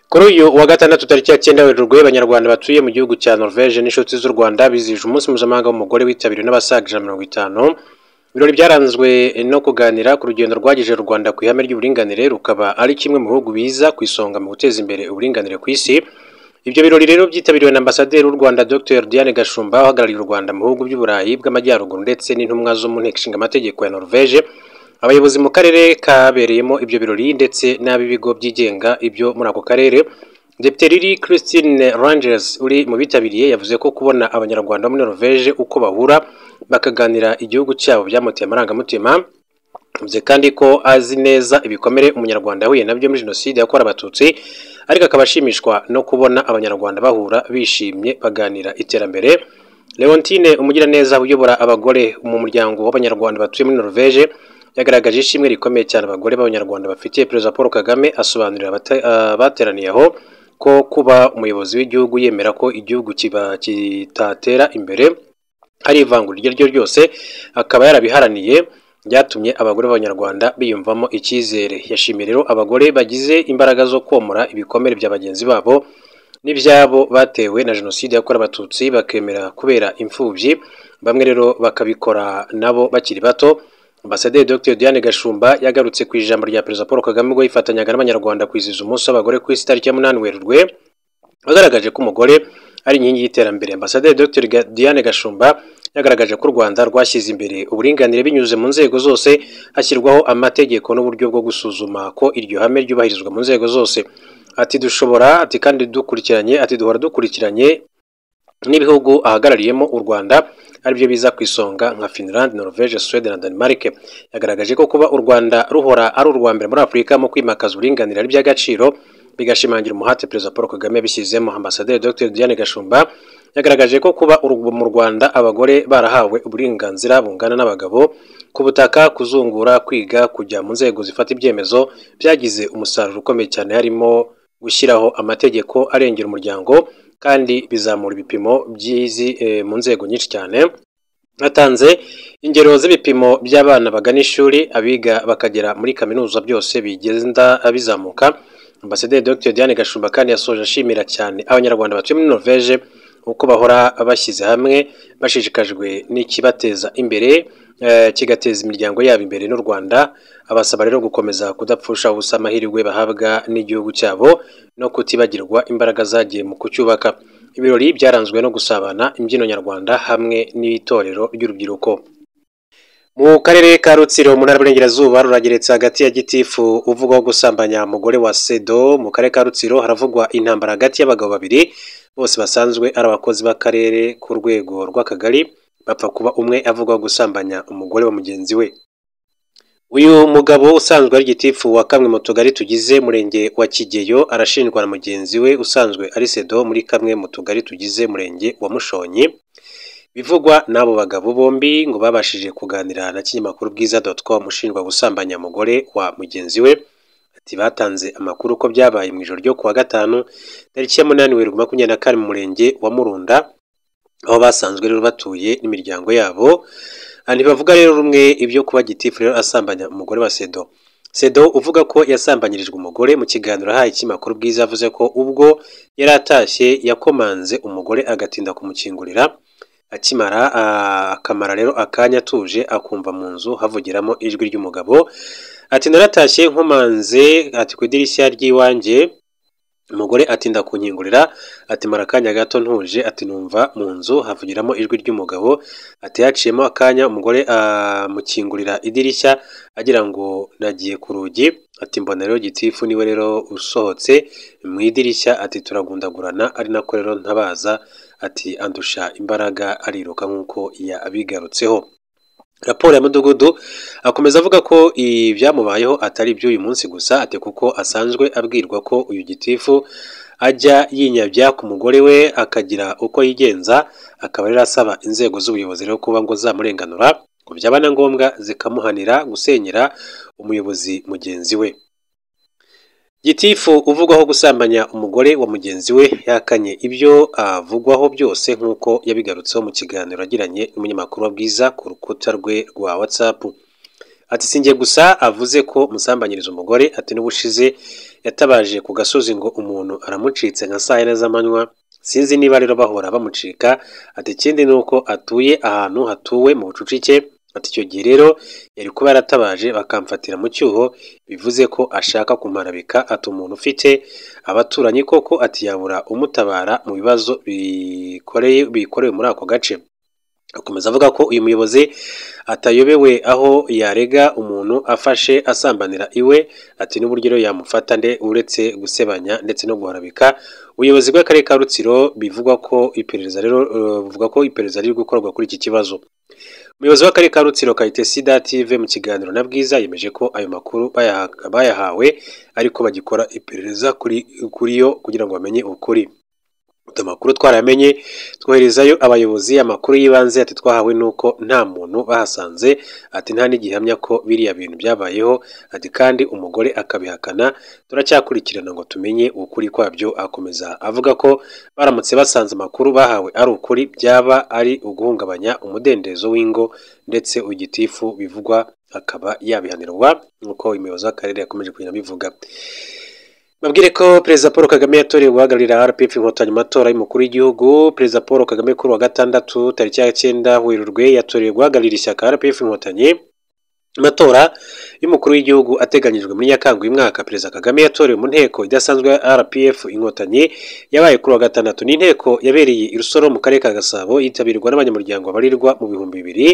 Kuri uyu wa gatandatu tariki ya cyenda Werurwe abanyarwanda batuye mu gihugu cya Norvège n'inshuti z'u Rwanda bizihije umunsi mpuzamahanga w'umugore witabiriwe n'abasaga ijana na mirongo itanu, ibirori byaranzwe no kuganira ku rugendo rwagejeje u Rwanda ku ihame ry'uburinganire rukaba ari kimwe mu bihugu biza ku isonga mu guteza imbere uburinganire ku isi. Ibyo birori rero byitabiriwe na Ambasaderi w'u Rwanda Dr Diane Gashumba uhagarariye u Rwanda mu bihugu by'i Burayi bw'Amajyaruguru ndetse n'intumwa zo mu nteko ishinga amategeko ya Norvège, abayobozi mu karere kabereyemo ibyo birori ndetse n'ab'ibigo byigenga ibyo muri ako karere. Depiteriri Christine Rangers uri mu bitabiriye yavuze ko kubona abanyarwanda bo muri Norvège uko bahura bakaganira igihugu cyabo byamuteye amarangamutima, yavuze kandi ko azi neza ibikomere umunyarwanda yahuye nabyo muri jenoside yakorewe abatutsi, ariko akaba ashimishwa no kubona abanyarwanda bahura bishimye baganira iterambere. Leontine Umugiraneza uyobora abagore mu muryango w'abanyarwanda batuye muri Norvège yagaragaje ishimwe rikomeye cyane abagore b'abanyarwanda bafitiye Perezida Paul Kagame asobanurira abata- abateraniye aho ko kuba umuyobozi w'igihugu yemera ko igihugu kiba- kitatera imbere hari ivangura iryo ari ryo ryose akaba yarabiharaniye byatumye abagore b'abanyarwanda biyumvamo icyizere. Yashimiye rero abagore bagize imbaraga zo komora ibikomere bya bagenzi babo n'ibyabo batewe na jenoside yakorewe abatutsi bakemera kubera imfubyi, bamwe rero bakabikora nabo bakiri bato. Ambasaderi Dr Diane Gashumba yagarutse ku ijambo rya Perezida Paul Kagame ubwo yifatanyaga n'Abanyarwanda kwizihiza umunsi w'abagore ku isi tariki ya munani Werurwe, wagaragaje ko umugore ari inkingi y'iterambere. Ambasaderi Dr Ga- Diane Gashumba yagaragaje ko u Rwanda rwashyize imbere uburinganire binyuze mu nzego zose, hashyirwaho amategeko n'uburyo bwo gusuzuma ko iryo hame ryubahirizwa mu nzego zose. Ati dushobora, ati kandi dukurikiranye, ati duhora dukurikiranye n'ibihugu ahagarariyemo u Rwanda aribyo biza ku isonga nka Finland, Norvège, Suède na Denmark. Yagaragaje ko kuba u Rwanda ruhora ari urwa mbere muri Afurika mu kwimakaza uburinganire ari iby'agaciro, bigashimangira umuhate Perezida Paul Kagame yabishyizemo. Ambasaderi Dr Diane Gashumba yagaragaje ko kuba uru- mu Rwanda abagore barahawe uburenganzira bungana n'abagabo ku butaka, kuzungura, kwiga, kujya mu nzego zifata ibyemezo byagize umusaruro ukomeye cyane harimo gushyiraho amategeko arengera umuryango kandi bizamura ibipimo by'izi eh, mu nzego nyinshi cyane. Atanze ingero z'ibipimo by'abana bagana ishuri, abiga bakagera muri kaminuza byose bigenda bizamuka. Ambasaderi Dr Diane Gashumba kandi yasoje ashimira cyane abanyarwanda batuye muri Norvège uko bahora bashyize hamwe bashishikajwe n'ikibateza imbere eh, kigateza imiryango yabo imbere n'u Rwanda. Abasaba rero gukomeza kudapfusha ubusa amahirwe bahabwa n'igihugu cyabo no kutibagirwa imbaraga zagiye mu kucyubaka. Ibirori byaranzwe no gusabana imbyino nyarwanda hamwe n'itorero ry'urubyiruko. Mu karere ka Rutsiro mu ntara y'Iburengerazuba rurageretse hagati ya gitifu uvugwaho gusambanya umugore wa Sedo mu karere ka Rutsiro haravugwa intambara hagati y'abagabo babiri bose basanzwe ari abakozi b'akarere ku rwego rw'akagari bapfa kuba umwe avugwaho gusambanya umugore wa mugenzi we. Uyu mugabo usanzwe ari gitifu wa kamwe mu tugari tugize umurenge wa Kigeyo arashinjwa na mugenzi we usanzwe ari Sedo muri kamwe mu tugari tugize umurenge wa Mushonyi. Bivugwa n'abo bagabo bombi ngo babashije kuganira na kinyamakuru bwiza.com ushinjwa gusambanya umugore wa mugenzi we. Ati batanze amakuru ko byabaye mu ijoro ryo kuwa gatanu tariki ya munani Werurwe makumyabiri na kane mu murenge wa Murunda aho basanzwe rero batuye n'imiryango yabo. Ah, Ntibavuga rero rumwe ibyo kuba gitifu rero asambanya umugore wa Sedo. Sedo uvuga ko yasambanyirijwe umugore mu kiganiro ahaye ikinyamakuru bwiza yavuze ko ubwo yari atashye yakomanze umugore agatinda kumukingurira akimara ah, akamara rero akanya atuje akumva mu nzu havugiramo ijwi ry'umugabo ati naratashye nkomanze ati ku idirishya ry'iwanjye umugore atinda kunkingurira ati mara akanya gato ntuje ati numva mu nzu havugiramo ijwi ry'umugabo ati yaciyemo akanya umugore amukingurira idirishya agira ngo nagiye ku rugi ati mbona rero gitifu niwe rero usohotse mu idirishya ati turagundagurana ari nako rero ntabaza ati andusha imbaraga ariruka nk'uko yabigarutseho raporo ya mudugudu akomeza avuga ko ibyamubayeho atari iby'uyu munsi gusa ati kuko asanzwe abwirwa ko uyu gitifu ajya yinyabya ku mugore we akagira uko yigenza akaba rero asaba inzego z'ubuyobozi rero kuba ngo zamurenganura ngo byaba na ngombwa zikamuhanira gusenyera umuyobozi mugenzi we Gitifu uvugwaho gusambanya umugore wa mugenzi we yakanye ibyo avugwaho byose nk'uko yabigarutseho mu kiganiro yagiranye n'umunyamakuru wa Bwiza ku rukuta rwe rwa WhatsApp. Ati sinjye gusa avuze ko musambanyiriza umugore ati n'ubushize yatabaje ku gasozi ngo umuntu aramucitse nka saa yine z'amanywa sinzi niba rero bahora bamucika ati ikindi ni uko atuye ahantu hatuwe mu bucucike ati icyo gihe rero yari kuba yaratabaje bakamfatira mu cyuho bivuze ko ashaka kumarabika ati umuntu ufite abaturanyi koko ati yabura umutabara mu bibazo bikoreye bikorewe muri ako gace akomeza avuga ko uyu muyobozi atayobewe aho yarega umuntu afashe asambanira iwe ati n'uburyo rero yamufata nde uretse gusebanya ndetse no guharabika ubuyobozi bw'akarere ka rutsiro bivugwa ko iperereza rero eh, buvuga ko iperereza riri gukorwa kuri iki kibazo umuyobozi w'akarere ka rutsiro kayitesi dative mu kiganiro na bwiza yemeje ko ayo makuru bayaha- bayahawe ariko bagikora iperereza kuri kuri yo kugira ngo bamenye ukuri Utu makuru twaramenye twoherezayo abayobozi amakuru y'ibanze ati twahawe nuko nta muntu bahasanze ati nta n'igihamya ko biriya bintu byabayeho ati kandi umugore akabihakana turacyakurikirana ngo tumenye ukuri kwabyo akomeza avuga ko baramutse basanze amakuru bahawe ari ukuri byaba ari uguhungabanya umudendezo w'ingo ndetse igitifu bivugwa akaba yabihanirwa nk'uko umuyobozi w'akarere yakomeje kugenda abivuga babwire ko perezida paul kagame yatorewe guhagararira rpf inkotanyi mu matora y'umukuru w'igihugu perezida paul kagame kuri wa gatandatu tariki ya cyenda werurwe yatorewe guhagararira ishyaka rpf inkotanyi mu matora y'umukuru w'igihugu ateganyijwe muri nyakanga uyu mwaka perezida kagame yatorewe mu nteko idasanzwe ya rpf inkotanyi yabaye kuri wa gatandatu ni inteko yabereye i rusoro mu karere ka gasabo yitabirwa n'abanyamuryango babarirwa mu bihumbi bibiri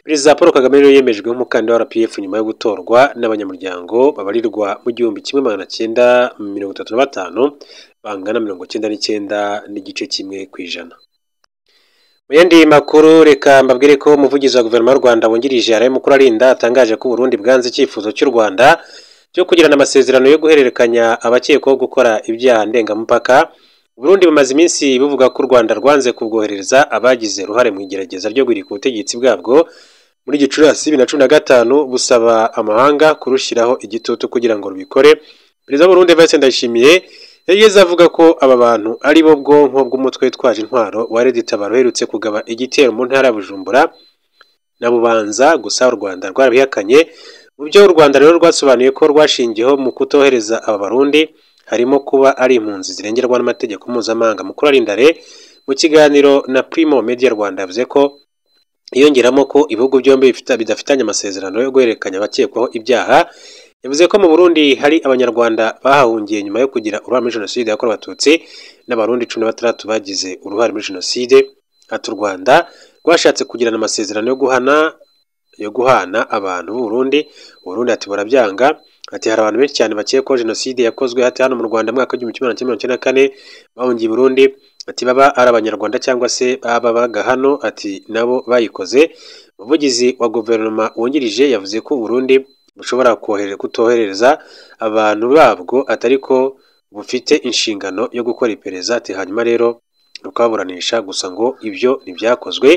perezida paul kagame rero yemejwe nk'umukandida wa rpf nyuma yo gutorwa n'abanyamuryango babarirwa mu gihumbi kimwe magana cyenda mirongo itatu na batanu bangana mirongo cyenda n'icyenda n'igice kimwe ku ijana mu yandi makuru reka mbabwire ko umuvugizi wa guverinoma y'u rwanda wungirije araye mukuru arinda atangaje ko uburundi bwanze icyifuzo cy'u rwanda cyo kugirana amasezerano yo guhererekanya abakekwaho gukora ibyaha ndengamupaka Burundi bumaze iminsi buvuga ko u Rwanda rwanze kubwoherereza abagize uruhare mu igerageza ryo guhirika ubutegetsi bwabwo muri Gicurasi bibiri na cumi na gatanu busaba amahanga kurushyiraho igitutu kugira ngo rubikore perezida wa Burundi Vincent Ndayishimiye yageze avuga ko aba bantu ari bo bwonko bw'umutwe witwaje intwaro wa Red Tabaro uherutse kugaba igitero mu ntara ya Bujumbura na Bubanza gusa u Rwanda rwarabihakanye mu byo u Rwanda rero rwasobanuye ko rwashingiyeho mu kutohereza aba barundi harimo kuba ari impunzi zirengerwa n'amategeko mpuzamahanga mukuru arindare mu kiganiro na Primo Media Rwanda yavuze ko yongeramo ko ibihugu byombi bifita- bidafitanye amasezerano yo guhererekanya abakekwaho ibyaha yavuze ko mu Burundi hari abanyarwanda bahahungiye nyuma yo kugira uruhare muri jenoside yakorewe abatutsi n'abarundi cumi na batandatu bagize uruhare muri jenoside ati u Rwanda rwashatse kugirana amasezerano yo guhana yo guhana abantu b'Uburundi Uburundi ati burabyanga ati hari abantu benshi cyane bakekwaho jenoside yakozwe hati hano mu Rwanda mu mwaka w'igihumbi kimwe magana cyenda mirongo icyenda na kane bahungiye i Burundi ati baba ari abanyarwanda cyangwa se babaga hano ati nabo bayikoze umuvugizi wa guverinoma wungirije yavuze ko Burundi bushobora kohere- kutohereza abantu babwo atari ko bufite inshingano yo gukora iperereza ati hanyuma rero rukaburanisha gusa ngo ibyo ntibyakozwe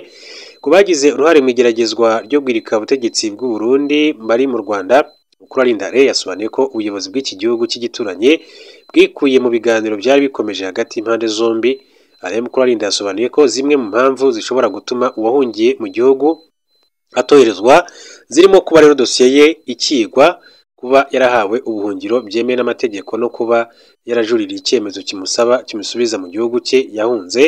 ku bagize uruhare mu igeragezwa ryo guhirika ubutegetsi bw'u Burundi bari mu Rwanda Mukuru Arindare yasobanuye ko ubuyobozi bw'iki gihugu cy'igituranyi bwikuye mu biganiro byari bikomeje hagati y'impande zombi Alain Mukurarinda yasobanuye ko zimwe mu mpamvu zishobora gutuma uwahungiye mu gihugu atoherezwa zirimo kuba rero dosiye ye ikigwa kuba yarahawe ubuhungiro byemewe n'amategeko no kuba yarajuririye icyemezo kimusaba kimusubiza mu gihugu cye yahunze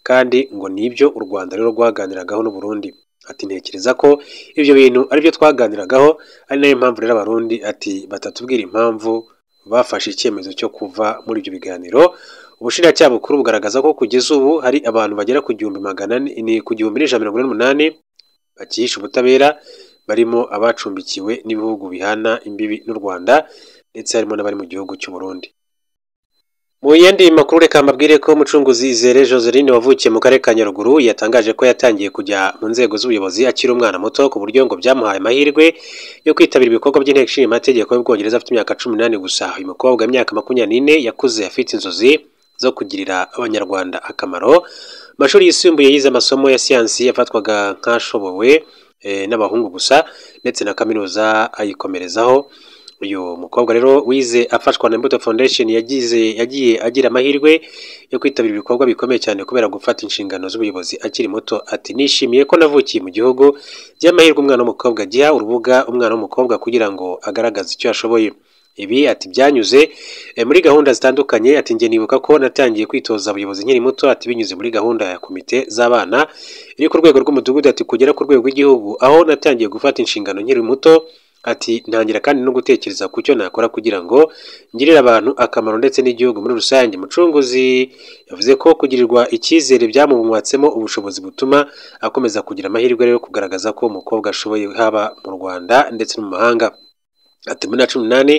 kandi ngo nibyo u Rwanda rero rwaganiragaho n'u Burundi ati ntekereza ko ibyo bintu ari byo twaganiragaho ari nayo mpamvu rero abarundi ati batatubwira impamvu bafashe icyemezo cyo kuva muri ibyo biganiro ubushinjacyaha bukuru bugaragaza ko kugeza ubu hari abantu bagera ku gihumbi magana ane- ni ku gihumbi n'ijana mirongo ine n'umunani bakihisha ubutabera barimo abacumbikiwe n'ibihugu bihana imbibi n'u Rwanda ndetse harimo n'abari mu gihugu cy'u Burundi mu yindi makuru reka mbabwire ko umucunguzi Izere Joseline wavukiye mu karere ka Nyaruguru yatangaje ko yatangiye kujya mu nzego z'ubuyobozi akiri umwana muto ku buryo ngo byamuhaye amahirwe yo kwitabira ibikorwa by'inteko ishinga amategeko y'Ubwongereza afite imyaka cumi n'ane gusa uyu mukobwa w'imyaka makumyabiri n'ine yakuze afite inzozi zo kugirira abanyarwanda akamaro Mu mashuri yisumbuye yize amasomo ya siyansi yafatwaga nk'ashobowe eh, n'abahungu gusa ndetse na kaminuza ayikomerezaho uyu mukobwa rero wize afashwa na Mbuto Foundation yagize yagiye agira amahirwe yo kwitabira ibikorwa bikomeye cyane kubera gufata inshingano z'ubuyobozi akiri muto ati nishimiye ko navukiye mu gihugu by'amahirwe umwana w'umukobwa agiha urubuga umwana w'umukobwa kugira ngo agaragaze icyo ashoboye ibi ati byanyuze muri gahunda zitandukanye ati njye nibuka ko natangiye kwitoza abayobozi nkiri muto ati binyuze muri gahunda ya komite z'abana iri ku rwego rw'umudugudu ati kugera ku rwego rw'igihugu aho natangiye gufata inshingano nkiri muto ati ntangira kandi no gutekereza ku cyo nakora kugira ngo ngirire abantu akamaro ndetse n'igihugu muri rusange mucunguzi yavuze ko kugirirwa icyizere byamumwatsemo ubushobozi butuma akomeza kugira amahirwe yo kugaragaza ko umukobwa ashoboye haba mu rwanda ndetse no mu mahanga ati muri na cumi n'umunani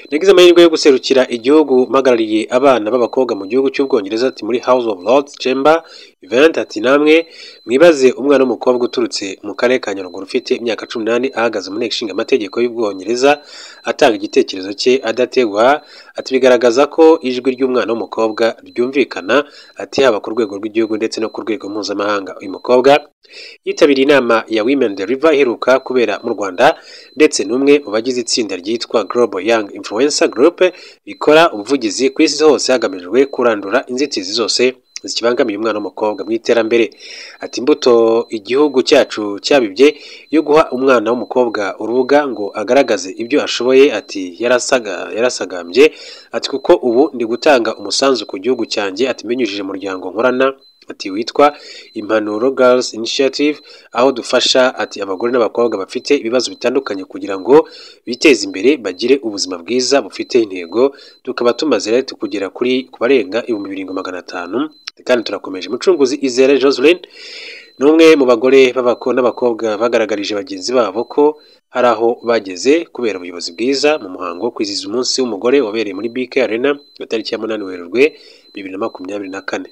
nagize amahirwe yo guserukira igihugu mpagarariye abana b'abakobwa mu gihugu cy'ubwongereza ati muri house of lords chamber event ati namwe mwibaze umwana w'umukobwa uturutse mu karere ka nyaruguru ufite imyaka cumi n'umunani ahagaze mu nteko ishinga amategeko y'ubwongereza atanga igitekerezo cye adategwa ati bigaragaza ko ijwi ry'umwana w'umukobwa ryumvikana ati haba ku rwego rw'igihugu ndetse no ku rwego mpuzamahanga uyu mukobwa yitabiriye inama ya women the river iheruka kubera mu rwanda ndetse n'umwe mu bagize itsinda ryitwa Global Young Influencer Group rikora ubuvugizi ku isi hose hagamijwe kurandura inzitizi zose zikibangamiye umwana w'umukobwa mu iterambere ati imbuto igihugu cyacu cyabibye yo guha umwana w'umukobwa urubuga ngo agaragaze ibyo ashoboye ati yarasaga yarasagambye ati kuko ubu ndi gutanga umusanzu ku gihugu cyanjye ati mbinyujije umuryango nkorana ati witwa impanuro girls initiative aho dufasha ati abagore n'abakobwa bafite ibibazo bitandukanye kugira ngo biteze imbere bagire ubuzima bwiza bufite intego tukaba tumaze rero kugera kuri ku barenga ibihumbi birindwi magana atanu kandi turakomeje mucunguzi izere joseline ni umwe mu bagore n'abakobwa bagaragarije bagenzi babo ko hari aho bageze kubera ubuyobozi bwiza mu muhango wo kwizihiza umunsi w'umugore wabereye muri bike arena ku itariki ya munani werurwe bibiri na makumyabiri na kane